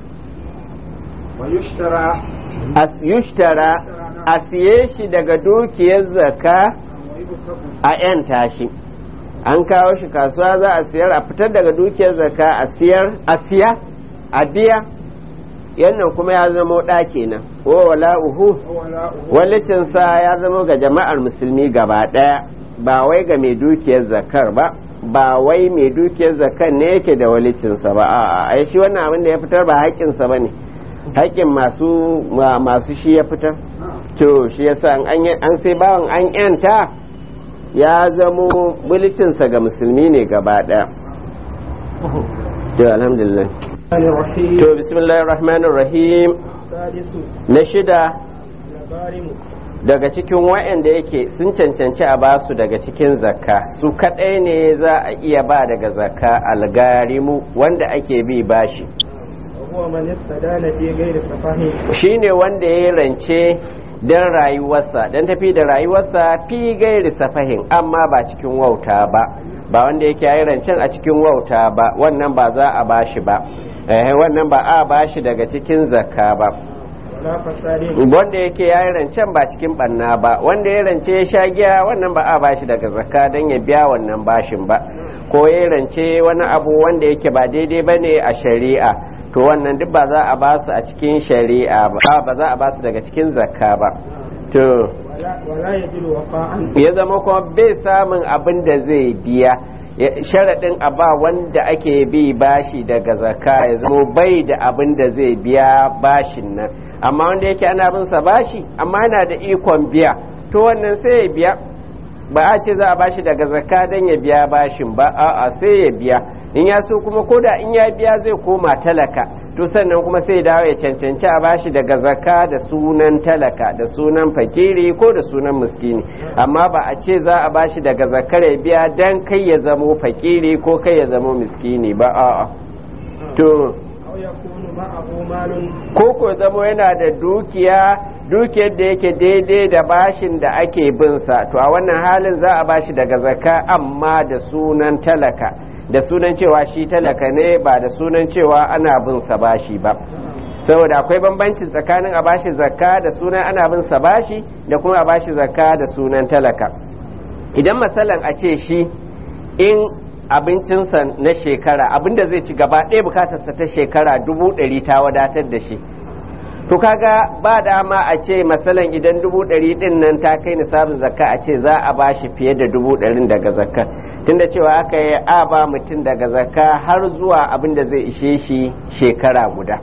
yushtara a siye shi daga dukiyar zaka a ‘yanta shi an kawo shi kasuwa za a siyar a fitar daga dukiyar zaka a siyar a siya a biya yannan kuma ya zama ɗa kenan wa wala uhu walicinsa ya zama ga jama'ar musulmi gaba ɗaya ba wai ga mai dukiyar zakar ba ba wai mai dukiyar zakan ne yake da walicinsa ba a ai shi wannan abin da ya fitar ba haƙƙinsa ba ne haƙƙin masu masu shi ya fitar to shi yasa an sai bawan an yanta ya zamo walicinsa ga musulmi ne gaba ɗaya to alhamdulillah to bismillahir rahmanir rahim na shida daga cikin wa'anda yake sun cancanci a basu daga cikin zakka su kadai ne za a iya ba daga zakka algarimu wanda ake bi bashi shi ne wanda ya rance don rayuwarsa don tafi da rayuwarsa fi gairi safahin amma ba cikin wauta ba ba wanda yake yi rancen a cikin wauta ba wannan ba za a bashi ba wannan ba a bashi daga cikin zakka ba ولا فساد wanda yake ya yi rancen ba cikin banna ba wanda ya rance ya sha giya wannan ba a bashi daga zakka don ya biya wannan bashin ba ko ya rance wani abu wanda yake ba daidai ba ne a shari'a to wannan duk ba za a basu a cikin shari'a ba ba za a basu daga cikin zakka ba to ولا, ولا يجد وفاء ya zama kuma bai samun abin da zai biya Ya- sharaɗin a ba wanda ake bi bashi daga zakka ya zama bai da abin da zai biya bashin nan amma wanda yake ana bin sa bashi amma yana da ikon biya to wannan sai ya biya ba a ce za a bashi daga zakka don ya biya bashin ba a'a sai ya biya in ya so kuma koda in ya biya zai koma talaka to sannan kuma sai ya dawo ya cancanci a bashi daga zakka da sunan talaka da sunan fakiri ko da sunan miskini amma ba a ce za a bashi daga zakkar ya biya dan kai ya zamo fakiri ko kai ya zamo miskini ba a'a to أو يكون معه مال ko ko zamo yana da dukiya dukiyar da yake daidai da bashin da ake bin sa to a wannan halin za a bashi daga zakka amma da sunan talaka da sunan cewa shi talaka ne ba da sunan cewa ana bin sa bashi ba saboda akwai bambanci tsakanin a bashi zakka da sunan ana bin sa bashi da kuma a bashi zakka da sunan talaka idan matsalan a ce shi in abincinsa na shekara abinda zai ci gaba ɗaya bukatarsa ta shekara dubu ɗari ta wadatar da shi to kaga ba dama a ce matsalan idan dubu ɗari ɗin nan ta kai nisabin zakka a ce za a ba shi fiye da dubu ɗarin daga zakka tunda cewa aka yi a ba mutum daga zakka har zuwa abin da zai ishe shi shekara guda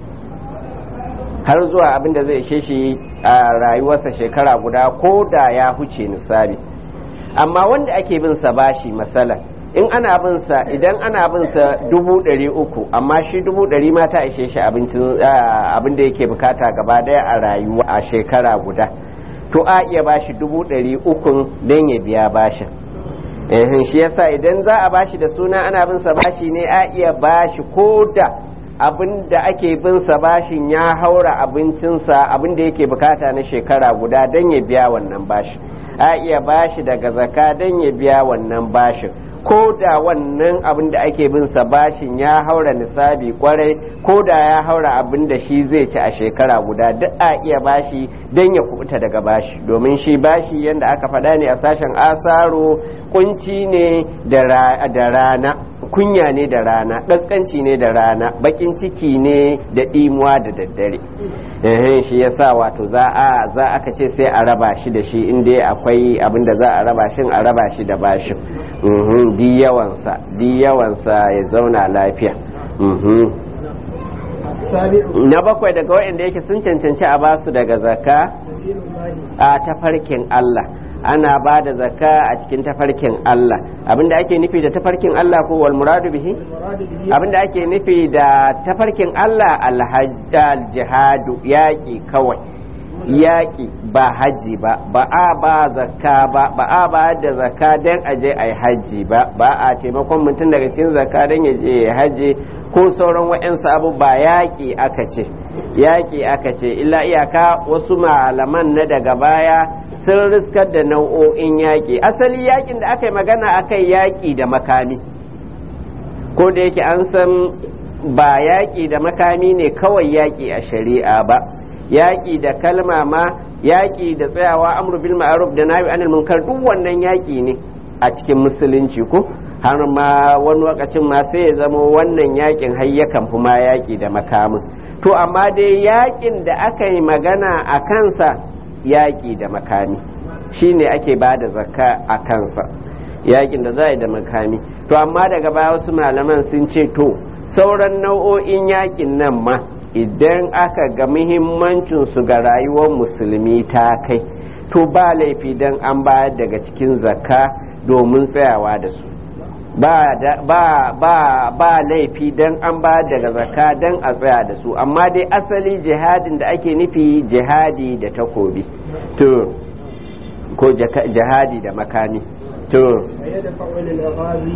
har zuwa abin da zai ishe shi a rayuwarsa shekara guda ko da ya huce nisari amma wanda ake bin sa bashi masala in ana bin sa idan ana bin sa dubu ɗari uku amma shi dubu ɗari ma ta ishe shi abincin abin da yake bukata gaba daya a rayuwa a shekara guda to a iya bashi dubu ɗari ukun don ya biya bashin ehin shi yasa idan za a bashi da suna ana bin sa bashi ne a iya bashi ko da abin da ake bin sa bashin ya haura abincinsa abin da yake bukata na shekara guda don ya biya wannan bashin a iya bashi daga zaka don ya biya wannan bashin ko da wannan abin da ake bin sa bashin ya haura nisabi kwarai ko da ya haura abin da shi zai ci a shekara guda duk a iya bashi don ya kubuta daga bashi domin shi bashi yadda aka faɗa ne a sashen asaro kunci ne da rana kunya ne da rana ƙasƙanci ne da rana baƙin ciki ne da ɗimuwa da daddare ehem shi yasa wato za a za aka ce sai a raba shi da shi in dai akwai abin da za a raba shi a raba shi da bashin mhm di yawansa di yawansa ya zauna lafiya mhm السابع na bakwai daga waɗanda yake sun cancanci a basu daga zakka سبيل الله a tafarkin Allah ana ba da zakka a cikin tafarkin Allah abinda ake nufi da tafarkin Allah ko wal muradu bihi المراد به abinda ake nufi da tafarkin Allah alhajjal jihadu yaƙi kawai yaƙi ba hajji ba ba a ba zakka ba ba a ba da zakka don a je a yi hajji ba ba a taimakon mutum daga cikin zakka don ya je ya hajji ko sauran wa'yansu abu ba yaƙi aka ce yaƙi aka ce illa iyaka wasu malaman na daga baya sun riskar da nau'o'in yaƙi asali yaƙin da aka yi magana aka yi yaƙi da makami ko da yake an san ba yaƙi da makami ne kawai yaƙi a shari'a ba yaƙi da kalma ma yaƙi da tsayawa amru bil ma'ruf da nahi anil munkar duk wannan yaƙi ne a cikin musulunci ko har ma wani lokacin ma sai ya zama wannan yaƙin har yakan fi ma yaƙi da makamin to amma dai yaƙin da aka yi magana a kansa yaƙi da makami shine ake ba da zakka a kansa yaƙin da za a yi da makami to amma daga baya wasu malaman sun ce to sauran nau'o'in yaƙin nan ma idan aka ga muhimmancinsu ga rayuwar musulmi ta kai to ba laifi don an bayar daga cikin zakka domin tsayawa da su ba ba ba ba laifi don an bayar daga zakka don a tsaya da su amma dai asali jihadin da ake nufi jihadi da takobi to ko jihadi da makami to فيدفع للغازي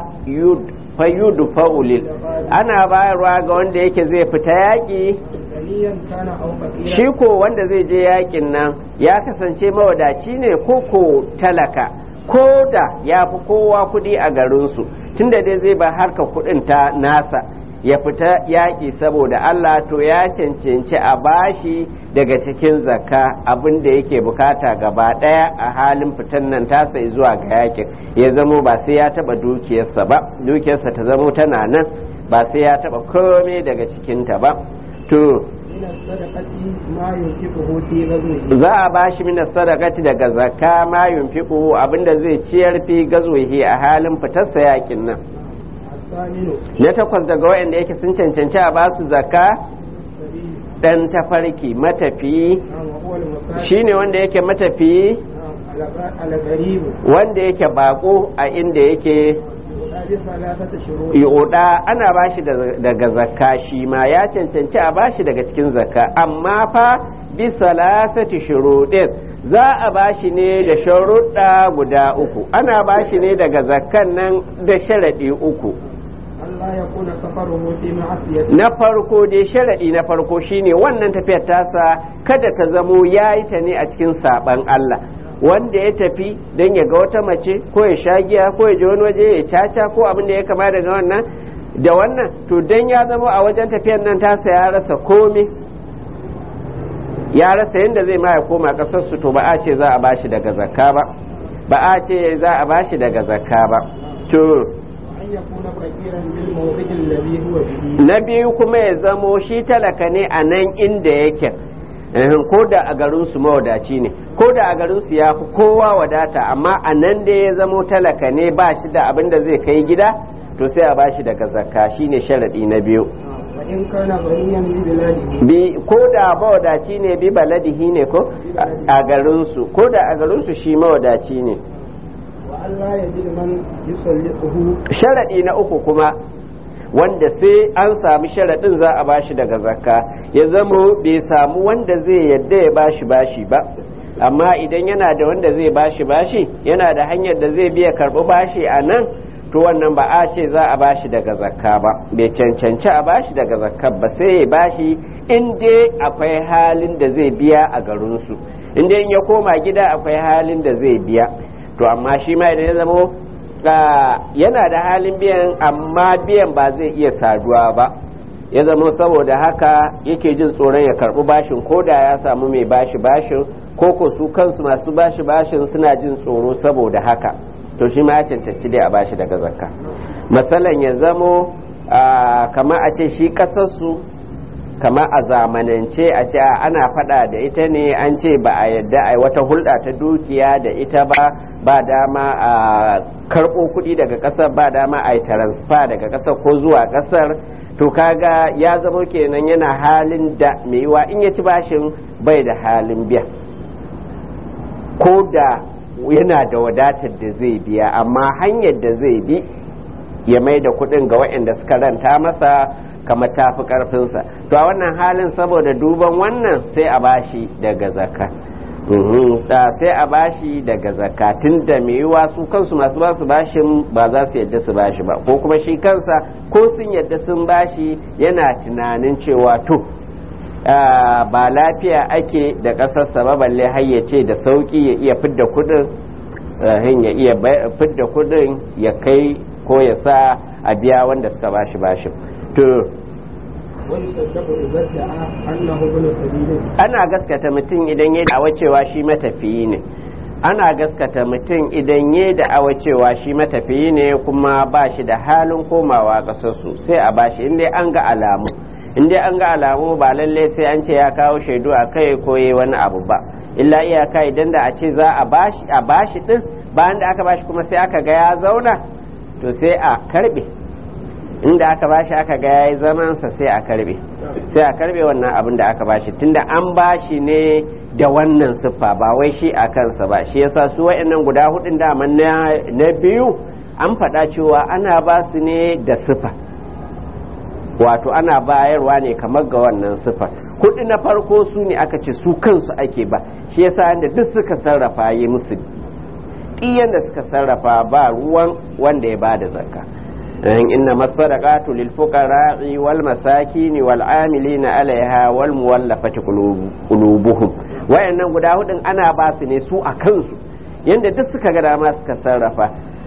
fayudu fa'ulil ana bayarwa ga wanda yake zai fita yaƙi غنيا كان أو فقيرا shi ko wanda zai je yaƙin nan ya kasance mawadaci ne ko ko talaka ko da ya fi kowa kuɗi a garinsu tunda dai zai ba harka kuɗin ta nasa ya fita yaƙi saboda Allah to ya cancanci a bashi daga cikin zakka abin da yake bukata gaba ɗaya a halin fitan nan tasa zuwa ga yaƙin ya zamo ba sai ya taɓa dukiyarsa ba dukiyarsa ta zamo tana nan ba sai ya taɓa komai daga cikinta ba to من الصدقة ما ينفقه في غزوه za a ba shi mina sadakati daga zakka ma yunfiqu abinda zai ciyar fi gazwihi a halin fitarsa yakin nan الثامن na takwas daga wayanda yake sun cancanci a ba su zakka السبيل dan tafarki matafiyi نعم وهو المساكين shine wanda yake matafiyi نعم الغ- الغريب wanda yake bako a inda yake هذه ثلاثة شروط yoda ana ba shi daga zakka shi ma ya cancanci a ba shi daga cikin zakka amma fa bi salasati shuruɗin za a ba shi ne da sharuɗa guda uku ana ba shi ne daga zakkan nan da sharaɗi uku ألا يكون سفره في معصية na farko dai sharaɗi na farko shine wannan tafiyar tasa kada ta zamo ya yi ta ne a cikin saɓan Allah wanda ya tafi don ya ga wata mace ko ya sha giya ko ya je wani waje ya caca ko abin da ya kama daga wannan da wannan to don ya zama a wajen tafiyar nan tasa ya rasa komai ya rasa yadda zai ma ya koma ƙasarsu to ba a ce za a bashi daga zakka ba ba a ce za a bashi daga zakka ba to أن يكون فقيرا بالموضع الذي هو فيه na biyu kuma ya zamo shi talaka ne a nan inda yake Eh, ko da a garinsu mawadaci ne ko da a garinsu ya fi kowa wadata amma a nan da ya zamo talaka ne ba shi da abin da zai kai gida to sai a bashi daga zakka shine sharaɗi na biyu وإن كان غنيا ببلاده bi ko da mawadaci ne bi baladihi ne ko a a garinsu ko da a garinsu shi mawadaci ne وألا يجد من يسلطه sharaɗi na uku kuma wanda sai an sami sharaɗin za a bashi daga zakka ya zamo bai samu wanda zai yadda ya bashi bashi ba amma idan yana da wanda zai bashi bashi yana da hanyar da zai biya karɓi bashi a nan to wannan ba a ce za a bashi daga zakka ba bai cancanci a bashi daga zakka ba sai ya bashi in dai akwai halin da zai biya a garinsu in dai in ya koma gida akwai halin da zai biya to amma shi ma idan ya zamo ga yana da halin biyan amma biyan ba zai iya saduwa ba ya zama saboda haka yake jin tsoron ya karbi bashin ko da ya samu mai bashi bashin ko ko su kansu masu bashi bashin suna jin tsoro saboda haka to shi ma ya cancanci dai a bashi daga zakka matsalan ya zamo kama a ce shi kasarsu kama a zamanance a ce a ana fada da ita ne an ce ba a yadda a wata hulɗa ta dukiya da ita ba ba dama a karɓo kuɗi daga ƙasar ba dama a yi transfer daga ƙasar ko zuwa ƙasar to kaga ya zama kenan yana halin da mai yiwa in ya ci bashin bai da halin biya ko da yana da wadatar da zai biya amma hanyar da zai bi ya mai da kuɗin ga waɗanda suka ranta masa kamar tafi ƙarfinsa to a wannan halin saboda duban wannan sai a bashi daga zakka sai a bashi daga zakatun da mai yiwa su kansu masu ba su bashin ba za su yadda su bashi ba ko kuma shi kansa ko sun yadda sun bashi yana tunanin cewa to ba lafiya ake da ƙasarsa ba balle har ya ce da sauƙi ya iya fidda kudin ya iya fidda kudin ya kai ko ya sa a biya wanda suka bashi bashin to ana gaskata mutum idan ya da'awa cewa shi matafiyi ne ana gaskata mutum idan ya da'awa cewa shi matafiyi ne kuma ba shi da halin komawa ƙasarsu sai a bashi inda an ga alamu inda an ga alamu ba lallai sai an ce ya kawo shaidu a kai ko yi wani abu ba illa iyaka idan da a ce za a bashi a bashi din bayan da aka bashi kuma sai aka ga ya zauna to sai a karbe inda aka bashi aka ga yayi zamansa sai a karbe sai a karbe wannan abin da aka bashi tunda an bashi ne da wannan siffa ba wai shi a kansa ba shi yasa su wa'annan guda hudun dama na biyu an faɗa cewa ana ba su ne da siffa wato ana bayarwa ne kamar ga wannan siffa hudu na farko su ne aka ce su kansu ake ba shi yasa da duk suka sarrafa yi musu ɗiyan da suka sarrafa ba ruwan wanda ya ba da zakka إنما الصدقات للفقراء والمساكين والعاملين عليها والمولفة قلوبهم wayannan guda hudun ana ba su ne su a kansu yadda duk suka ga dama suka sarrafa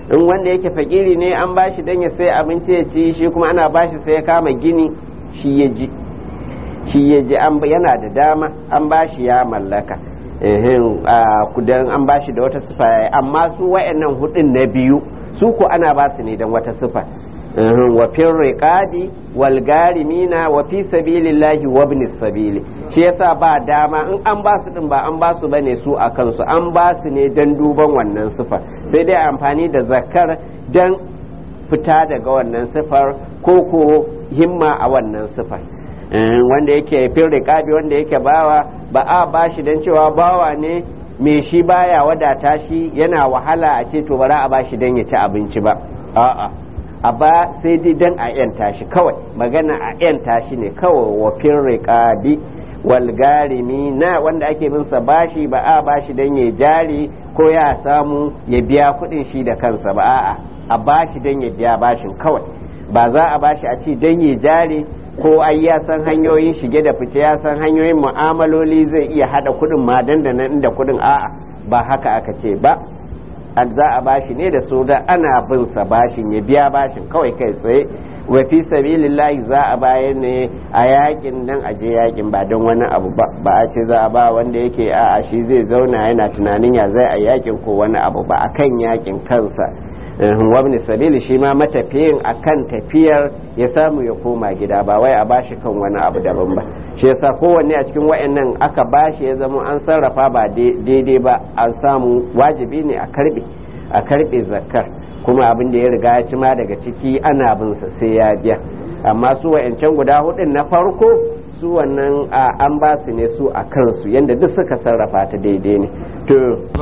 in wanda yake fakiri ne an bashi dan ya sai abinci ya ci shi kuma ana bashi sai ya kama gini shi ya ji shi ya ji an yana da dama an bashi ya mallaka kudan an bashi da wata sifa yayi amma su wayannan hudun na biyu su ko ana ba su ne dan wata sifa wa fil riqadi wal garimina wa fi sabilillahi wa ibn sabili shi yasa ba dama in an ba su din ba an ba su bane su a kansu an ba su ne dan duban wannan sifa sai dai amfani da zakar dan fita daga wannan sifar ko ko himma a wannan sifar wanda yake fil riqabi wanda yake bawa ba a bashi dan cewa bawa ne me shi baya wadata shi yana wahala a ce to bara a bashi dan ya ci abinci ba a'a a ba sai dai dan a yanta shi kawai magana a yanta shi ne kawai wa fil riqabi wal garimi na wanda ake bin sa bashi ba a bashi dan ya jari ko ya samu ya biya kudin shi da kansa ba a'a a bashi dan ya biya bashin kawai ba za a bashi a ce dan ya jari ko ai ya san hanyoyin shige da fice ya san hanyoyin mu'amaloli zai iya hada kudin ma dandanan inda kudin a'a ba haka aka ce ba za a bashi ne da su da ana bin sa bashin ya biya bashin kawai kai tsaye wa fi sabilillahi za a bayar ne a yakin nan a je yakin ba don wani abu ba ba a ce za a ba wanda yake a'a shi zai zauna yana tunanin ya zai a yakin ko wani abu ba akan yakin kansa wabni sabili shi ma matafiyin akan tafiyar ya samu ya koma gida ba wai a bashi kan wani abu daban ba shi yasa kowanne a cikin wayannan aka bashi ya zama an sarrafa ba daidai ba an samu wajibi ne a karbe a karbe zakkar kuma abin da ya riga ya ci ma daga ciki ana bin sa sai ya biya amma su wayancan guda hudun na farko su wannan an ba su ne su a kansu yadda duk suka sarrafa ta daidai ne to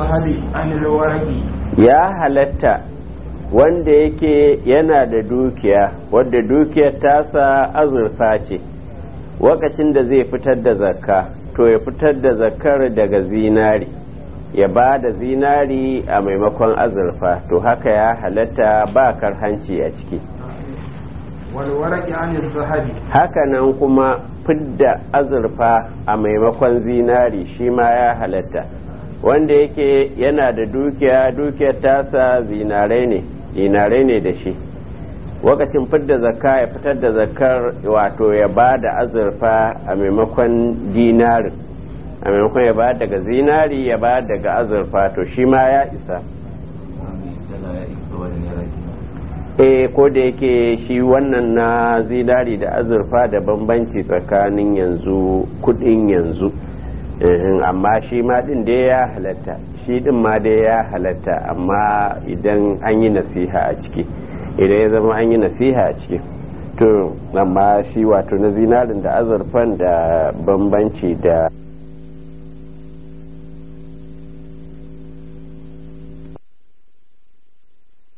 ya halatta wanda yake yana da dukiya wadda dukiyar tasa azurfa ce wakacin da zai fitar da zakka to ya fitar da zakkar daga zinari ya ba da zinari a maimakon azurfa to haka ya halatta ba karhanci a ciki haka nan kuma fidda azurfa a maimakon zinari shi ma ya halatta wanda yake yana da dukiya dukiyar tasa zinarai ne dinarai ne da shi wakacin fidda zakka ya fitar da zakkar wato ya ba da azurfa a maimakon dinarin a maimakon ya ba daga zinari ya ba daga azurfa to shi ma ya isa e ko da yake shi wannan na zinari da azurfa da bambanci tsakanin yanzu kudin yanzu amma shi ma din dai ya halatta shi din ma dai ya halatta amma idan an yi nasiha a ciki idan ya zama an yi nasiha a ciki to amma shi wato na zinarin da azurfan da bambanci da